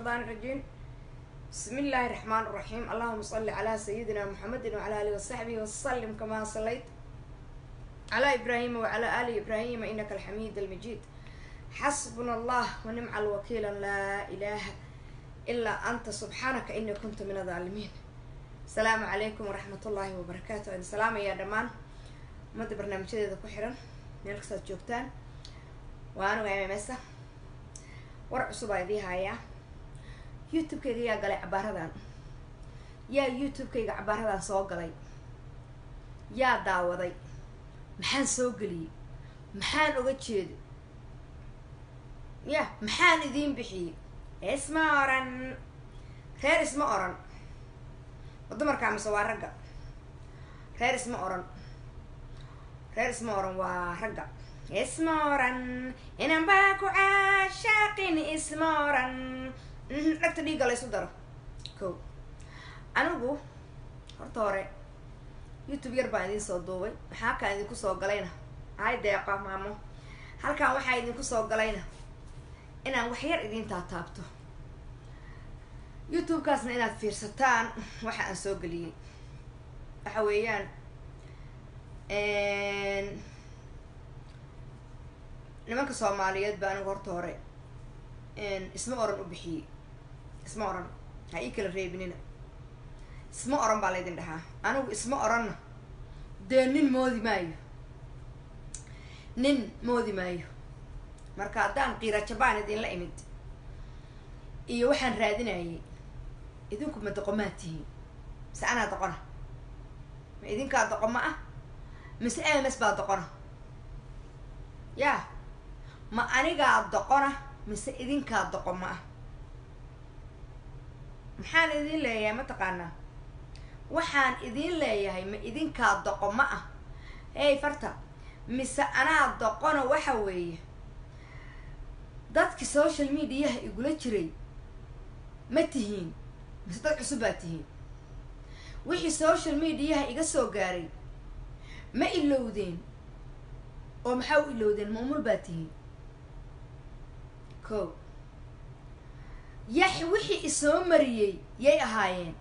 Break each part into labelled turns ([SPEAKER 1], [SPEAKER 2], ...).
[SPEAKER 1] الشيطان الرجيم بسم الله الرحمن الرحيم اللهم صل على سيدنا محمد وعلى آله وصحبه وسلم كما صليت على إبراهيم وعلى آل إبراهيم إنك الحميد المجيد حسبنا الله ونعم الوكيل لا إله إلا أنت سبحانك إني كنت من الظالمين السلام عليكم ورحمة الله وبركاته إن سلام يا دمان مد برنامجyada ku xiran meel kastaad joogtaan waa anuga mmsa war cusub aa idii haayaa youtube-kayga yaa galay cabaaradan yaa youtube-kayga cabaaradan soo galay yaa daawaday maxaan soo geliyey maxaan oga jeedo ya maxaan idiin bixiyey isma oran reer isma oran ma dumarkaa mise waa ragga reer isma oran reer isma oran waa ragga isma oran inan baa ku caashaaqin isma oran dhagta dhiigga la ysu daro ko anigu horta hore youtube yar baan idiin soo duubay maxaa kaan idinku soo galayna hay deeqa maamo halkaan waxaa idinku soo galayna inaan wax yar idiin taataabto youtube-kaasna inaad fiirsataan waxa aan soo geliyey waxa weeyaan nimanka soomaaliyeed ba anigu horta hore isma oran u bixiyey isma oran ha ii kala reebinina isma oran baa laydin dhahaa anigu isma oranna dee nin moodi maayo nin moodi maayo marka haddaan qiira jabaan idinla imid iyo waxaan raadinayay idinku ma doqomaad tihiin mise anaa doqona ma idinkaa doqoma ah mise ms baa doqona ya ma anigaa doqona mise idinkaa doqoma ah maxaan idin leeyahay mataqaanaa waxaan idin leeyahay ma idinkaa doqoma ah hey farta mise anaa doqona waxa weeye dadki social mediaha igula jiray ma tihiin mise dad cusub baa tihiin wixii social mediaha iga soo gaaray ma ilowdeen oo maxaa u ilowdeen maamul baa tihiin ko yax wixii isoo mariyey yay ahaayeen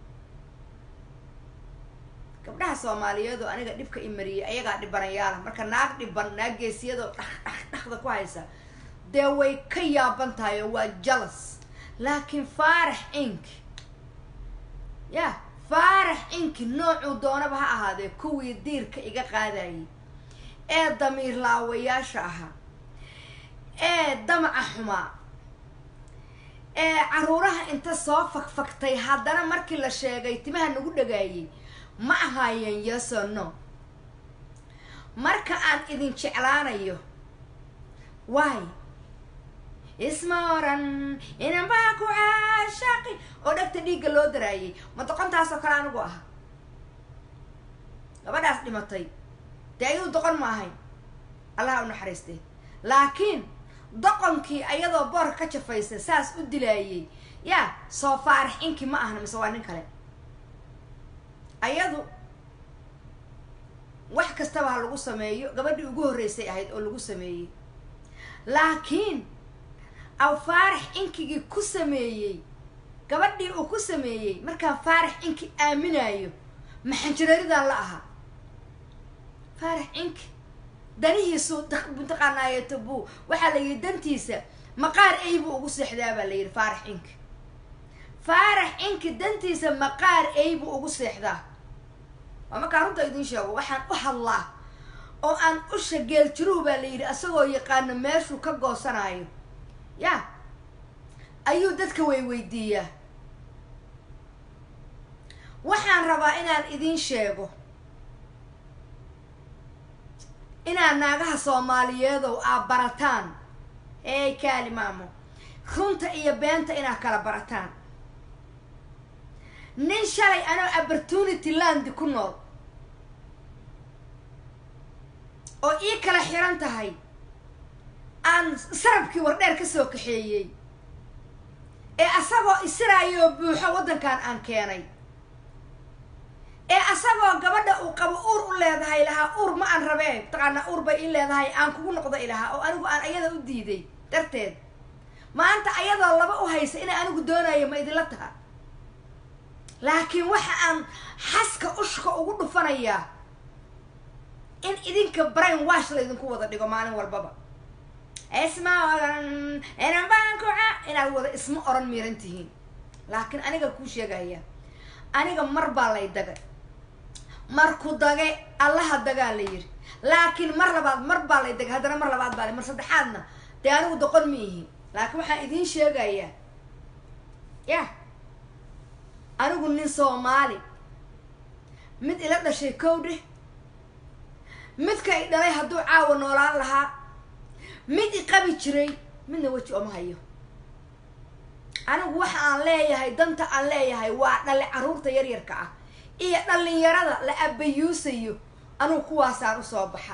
[SPEAKER 1] gabdhaha soomaaliyeed oo aniga dhibka i mariyey ayagaa dhibanayaala marka naag dhiban naag geesiyadoo dhaq dhaq dhaqda ku haysa dee way ka yaaban tahay oo waa jalas laakiin faarax ink ya faarax inki noocuu doonaba ha ahaadee kuwii diirka iga qaadayay ee damiir laawayaasha ahaa ee damaca xumaa ee caruuraha inta soo fagfagtay haddana markii la sheegay timaha nagu dhagaayay ma ahaayeen yeso no marka aan idin jeclaanayo waay isma oran inan baa ku caashaaqi oo dhagta dhiigga loo daraayay ma doqontaas oo kale anigu aha gabadhaas dhimatay dee ayadu doqon ma ahayn allaha u naxariistay laakiin doqonkii ayadoo boorka ka jafaysa saas u dilaayay yaa soo faarax inki ma ahna mise waa nin kale ayadu wax kastaba ha lagu sameeyo gabadhii ugu horreysay ahayd oo lagu sameeyey laakiin aw faarax inkigii ku sameeyey gabadhii uu ku sameeyey markaan faarax inki aaminayo maxanjararidaan la ahaa faarax inki danihiisu mataqaanaayeto buu waxaa la yidhi dantiisa maqaar ey buu ugu seexdaa baa la yidhi faarax inki faarax inki dantiisa maqaar ey buu ugu seexdaa waa markaa runta idiin sheego waxaan u hadlaa oo aan usha geeljiruhu baa la yidhi asagoo yaqaano meeshuu ka goosanayo ya ayuu dadka way weydiiyaa waxaan rabaa inaan idiin sheego inaad naagaha soomaaliyeedow aa barataan eey kaali maamo runta iyo beenta inaad kala barataan nin shalay anoo opportunity landi ku nool oo ii kala xiran tahay aan sarabkii wardheer ka soo kaxeeyey ee asagoo isiraayoo buuxo waddankan aan keenay ee asagoo gabadha uu qabo uur u leedahay lahaa uur ma aan rabee mataqaanaa uur bay ii leedahay aan kugu noqdo ilahaa oo anigu aan ayada u diiday darteed maanta ayadoo laba u haysa inay anigu doonayo ma idinla taha laakiin waxa aan xaska ushka ugu dhufanayaa in idinka brain wash laydinku wada dhigo maalin walbaba isma oran inanbaankuca inaad wada isma oran miiran tihiin laakiin aniga kuu sheegaya aniga mar baa lay dagay marku dage allaha dagaa la yiri laakiin mar labaad mar baa lay dagay haddana mar labaad baa la mar saddexaadna dee anigu doqon ma ihi laakiin waxaan idiin sheegayaa yah anigu nin soomaali mid ila dhashay kowdhe midka i dhalay hadduu caawa noolaan lahaa mid i qabi jiray midna weji oma hayo anigu waxa aan leeyahay danta aan leeyahay waa dhali carruurta yaryarka ah iyo dhalinyarada la abayuusayo anugu kuwaasaan usoo baxa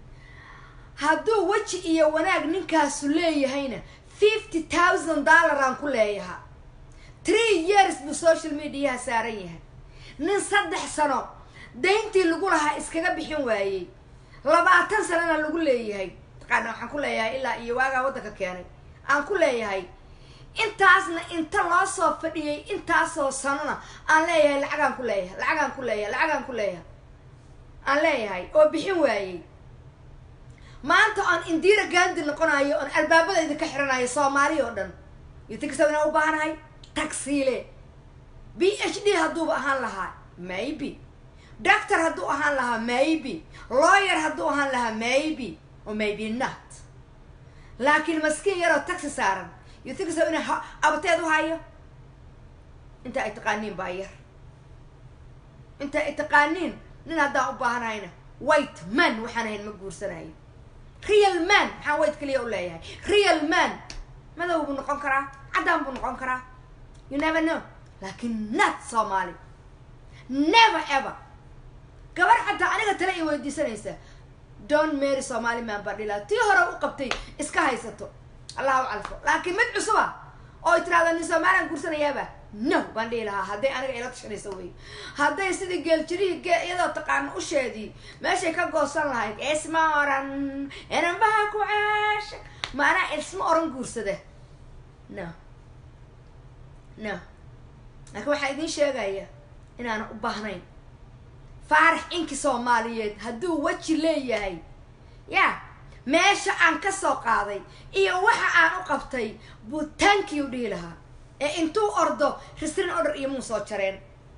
[SPEAKER 1] hadduu weji iyo wanaag ninkaasu leeyahayna fifty thousand dollar aan ku leeyaha three years buu social mediaha saaran yahay nin saddex sano dayntii lagu lahaa iskaga bixin waayey labaatan sanona lagu leeyahay taqaana waxaan ku leeyahay ilaa iyo waagaa waddanka keenay aan ku leeyahay intaasna inta loo soo fadhiyay intaasoo sanona aan leeyahay lacagaan ku leeyahay lacagaan ku leeyahay lacagaan ku leeyahay aan leeyahay oo bixin waayey maanta oon indira gandi noqonayo oon albaabada idinka xiranayo soomaali oo dhan yotinkasa inaan u baahanahay tagsiile b h d hadduuba ahaan lahaa maybe doctor hadduu ahaan lahaa maybe lawyer hadduu ahaan lahaa maybe o maybe not laakiin maskiin yaroo taxi saaran yotinkasa ina abateed u hayo inta ay taqaaniin baa yar inta ay taqaaniin nin haddaan u baahanahayna white man waxaan ahayn ma guursanayo real man maxaan white kaliya u leeyahay real man madow buu noqon karaa caddaan buu noqon karaa you never know laakiin not soomaali never ever gabar xataa aniga tale i weydiisanaysa don mary somali man baa dhilaa tii hore u qabtay iska haysato allah u calfo laakiin mid cusuba oo tirahda nin soomalian guursanayaaba no baan dhihi lahaa hadday aniga ila tashanayso wey hadday sidii geeljirihii ge iyadoo taqaano usheedii meeshay ka goosan lahayd isma oran inanbaha ku caasha maanaa isma oran guursada no no laakiin waxaa idiin sheegaya inaana u baahnayn faarax inki soomaaliyeed hadduu weji leeyahay ya meesha aan ka soo qaaday iyo waxa aan u qabtay buu tankii u dhihi lahaa ee intuu ordo risrin order iyo muu soo jareen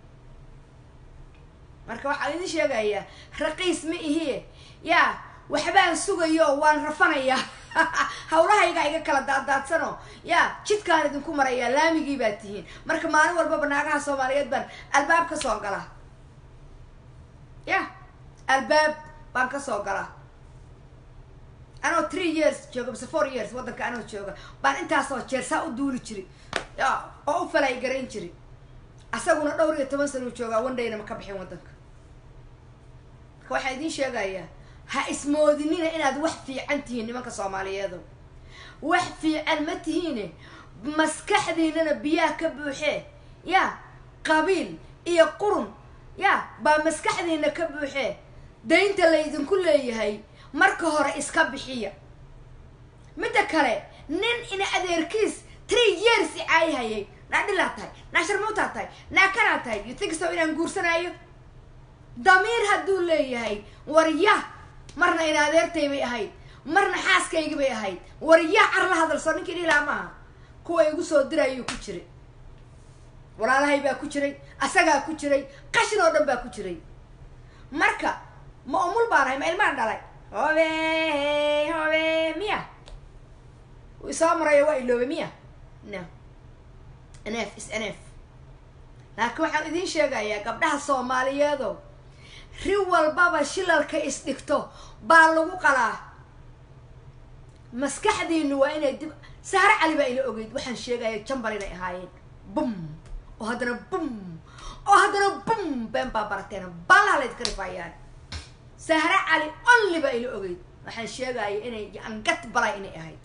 [SPEAKER 1] marka waxaa idiin sheegayaa raqiis ma ihie yaa waxbaan sugayo waan rafanayaa hawlahayga iga kala daadaadsano yaa jidkaan idinku marayaa laamigii baa tihiin marka maalin walbaba naagaha soomaaliyeed baan albaab ka soo galaa ya albaab baan ka soo galaa anoo three years jooga mise four years waddanka anoo jooga baan intaasoo jeer saa u duuli jiri ya oo u falay garayn jiri asaguna dhowr iyo toban sana u joogaa wandhayna ma ka bixin waddanka marka waxaa idiin sheegayaa ha ismoodinina inaad wax fiican tihiin nimanka soomaaliyeedo wax fiican ma tihiine maskaxdiinana biyaha ka buuxee ya qabiil iyo qurun ya baa maskaxdiina ka buuxee daynta laydinku leeyahay marka hore iska bixiya midda kale nin ina adeerkiis three years icaayahayay naa dhilaa tahay naa sharmuutaa tahay naa kanaa tahay you think so inaan guursanaayo damiir hadduu leeyahay warya marna ina adeertay bay ahayd marna xaaskaygi bay ahayd warya car la hadalso ninkii dhilaa maaha kuwa igu soo dirayuu ku jiray walaalahay baa ku jiray asagaa ku jiray qashin oo dhan baa ku jiray marka ma umul baan ahay ma ilmaan dhalay hobe hobe miya isoo marayo waa iloobe miya no nf is nf laakiin waxaan idiin sheegayaa gabdhaha soomaaliyeedo ri walbaba shilalka isdhigto baa lagu qalaa maskaxdiinu waa inay dib saare cali baa ila ogeyd waxaan sheegaya jambal inay ahaayeen bum oo haddana bum oo haddana bum been baa barateen baalaha laydka rifaayaan sahre cali only baa ila ogeyd waxaan sheegaya inay angat balay inay ahayd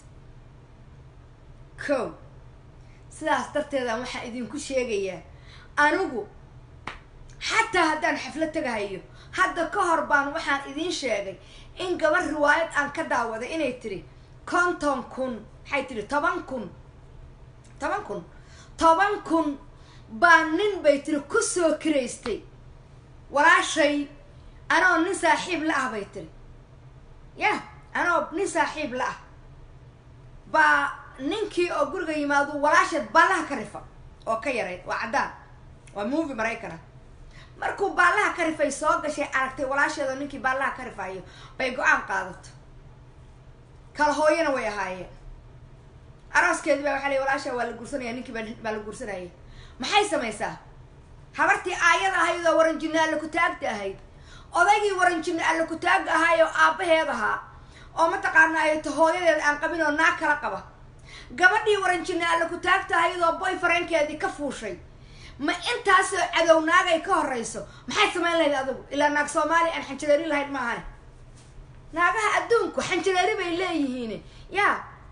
[SPEAKER 1] ko sidaas darteedaan waxaan idinku sheegayaa anigu xataa haddaan xaflad tagahayo hadda ka hor baan waxaan idiin sheegay in gabar riwaayad aan ka daawaday inay tiri konton kun maxay tihi toban kun toban kun toban kun baa nin bay tiri ku soo kiraystay walaashay anoo nin saaxiib la ah bay tiri yah anoo nin saaxiib la ah baa ninkii oo guriga yimaado walaasheed baallaha ka rifa oo ka yarayd waa caddaan waa movie maraykana markuu baallaha ka rifay soo gashay aragtay walaasheedoo ninkii baallaha ka rifayo bay go-aan qaadato kala hooyana way ahaayeen arooskeedi baa waxaa lay walaasha waa la guursanaya ninkii baa baa la guursanayay maxay samaysaa habartii aayada ahayd oo waranjinna alla ku-taagta ahayd odaygii waranjinna alla ku-taagga ahaay oo aabbaheed ahaa oo mataqaana ay ta hooyadeed aan qabin oo naag kala qaba gabadhii waranjinna alla ku-taagta ahayd oo boy fareenkeedii ka fuushay ma intaasoo cadow naagay ka horeyso maxay samayn lahayd adigu ilaa naag soomaaliya aan xanjareeri lahayd ma ahane naagaha adduunku xanjareeri bay leeyihiin ya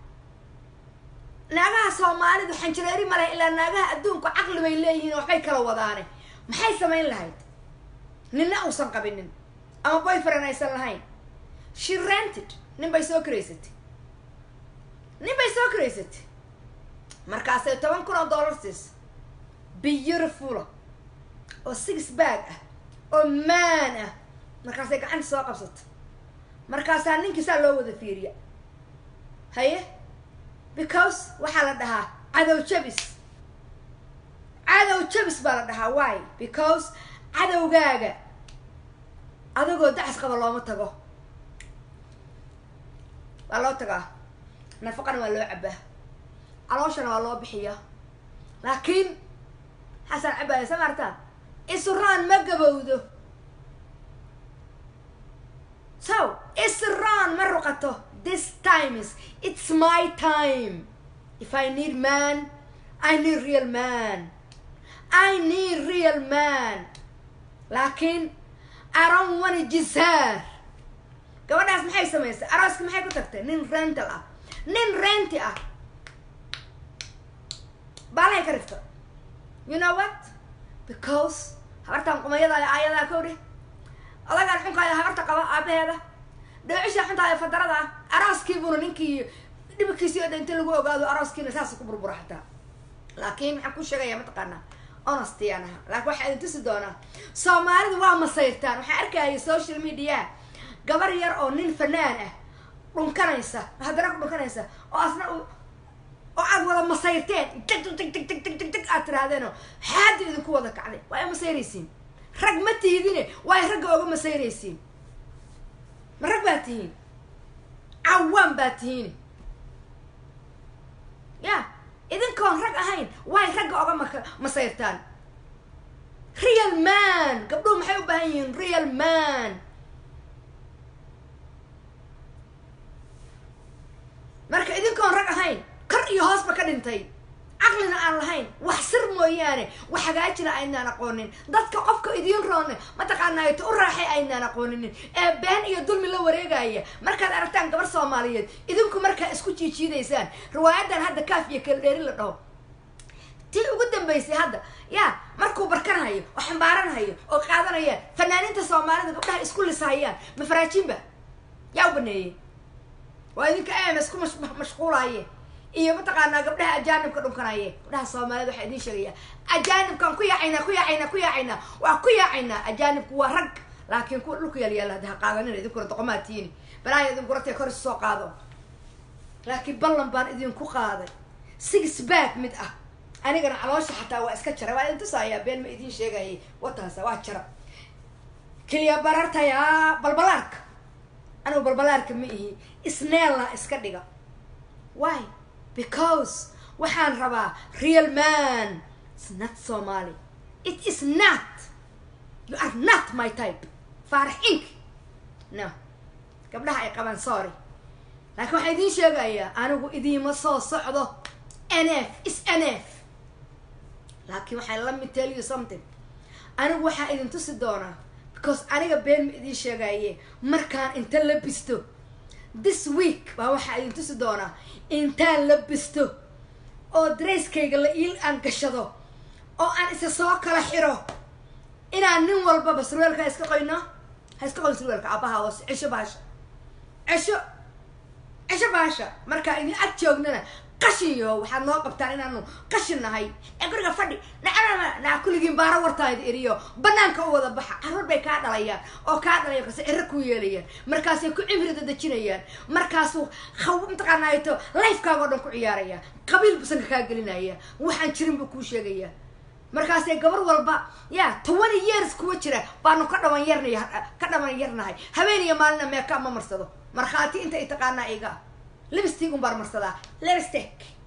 [SPEAKER 1] naagaha soomaalidu xanjareeri ma leh ilaa naagaha adduunku caqli bay leeyihiin waxbay kala wadaane maxay samayn lahayd ninna uusan qabinin ama boyfriend aysan lahayn she rented nin bay soo karaysatay nin bay soo karaysatay markaasay toban kun oo dollar siisa beautifula oo six bag ah oo maan ah markaasay gacanta soo qabsata markaasaa ninkii saa loo wada fiiriya haye because waxaa la dhahaa cadow jabis cadow jabis baa la dhahaa why because cadowgaaga adigoo dacas qaba looma tago waa loo tagaa nafaqana waa loo cabaa calooshana waa loo bixiyaa laakiin xasan cabaaya sa maartaa israan ma gabowdo so israan ma ruqato this time is it's my time if i need man i need real man i need real man laakiin i don't wanna jisaar gabadhaas maxay samaysay arooska maxay ku tagtay nin rental ah nin renti ah baalahay ka rifta you know what because habartan qumayadaaya aayadaa kowdhe odagaan xunkaaya habarta qaba aabaheeda dhoocisha xuntaaya fadarada ah arooskiibuna ninkii dhibkiisii o dhan inta lagu ogaado arooskiina saas ku burbura xataa laakiin maxaan ku sheegaya mataqaanaa honestiyaan aha laakiin waxaa idin tusi doonaa soomaalidu waa masayrtaan waxaa arkaya social media gabar yar oo nin fanaan ah dhunkanaysa haddana ku dhunkanaysa oo asna oo aad wada masayrteen jag jag jag jag jag jag jag aad tirahdeenoo xaada idinku wada kacday waa ay masayraysiin rag ma tiidine waa ay ragga oga masayraysiin ma rag baa tihiin cawaan baa tihiin ya idinkoon rag ahayn waa ay ragga oga mak masayrtaan real man gabdhuhu maxay u baahan yihiin real man marka idinkoon rag ahayn kor iyo hoosba ka dhintay caqlina aan lahayn wax sir mooyaane wax hagaajina aynaan aqoonin dadka qofka idiin roone mataqaanaato u raaxay aynaan aqooninin ee been iyo dulmi la wareegaya markaad aragtaan gabar soomaaliyeed idinku markaa isku jiijiidaysaan riwaayadan hadda kaaf iyo kaldheeri la dhaho tii ugu dambaysay hadda ya markuu barkanhayo oo xambaaranhayo oo qaadanayaan fanaaniinta soomaalida gabdhaha isku lisahayaan mafaraajiinba yaa u baneeyey waa idinka ms ku mashquulaye iyo mataqaanaa gabdhaha ajaanibka dhunkanaye gabdhaha soomaalida waxaa idiin sheegaya ajaanibkaan ku yaacaynaa ku yaacaynaa ku yaacaynaa waa ku yaacaynaa ajaanibku waa rag laakiin kuwa dhulku yaal yaalla hadda ha qaadanina idinkuna doqomaa tiini balaaya idinku ratay kor isu soo qaado laakiin ballan baan idinku qaaday six back mid ah anigana caloosha xataa waa iska jara waa idin tusaayaa been ma idiin sheegayay wataasa waa jara keliya barartaya balbalaarka anigu balbalaarka ma ihi isneella iska dhiga why because waxaan rabaa real man it's not somali it is not you are not my type faarax ink no gabdhaha ay qabaan sorry laakiin waxaan idiin sheegayaa anigu idiima soo socdo n f is n f laakiin waxaan la mid tell you something anigu waxaa idin tusi doonaa because aniga been ma idiin sheegaye markaan inta la bisto this week baa waxaa idin tusi doonaa intaan la bisto oo darayskayga la iil aan gashado oo aan isa soo kala xiro inaan nin walbaba surweelka ha iska qoyno ha iska qoyn surweelka aabaha hoose cesho baasha cesho cesho baasha markaa idin ag joognana qashin yo waxaad noo qabtaan inaanu qashin nahay ee guriga fadhi nacnama naa kulligiin baaro wartaayda eriyo banaanka u wada baxa carruur bay kaa dhalayaan oo kaa dhalayan kase ero ku yeelayaan markaasay ku cimri dadejinayaan markaasuu haw mataqaanaato lifekaaga oo dhan ku ciyaaraya qabiil busanka kaa gelinaya waxaan jirin buu kuu sheegaya markaasee gabar walba ya twenty years kuwa jira baanu ka dhawan yarnay ka dhawan yarnahay habeen iyo maalina meeka ma marsado markhaati inta i taqaanaa iga lipstick un baan marsadaa lipstick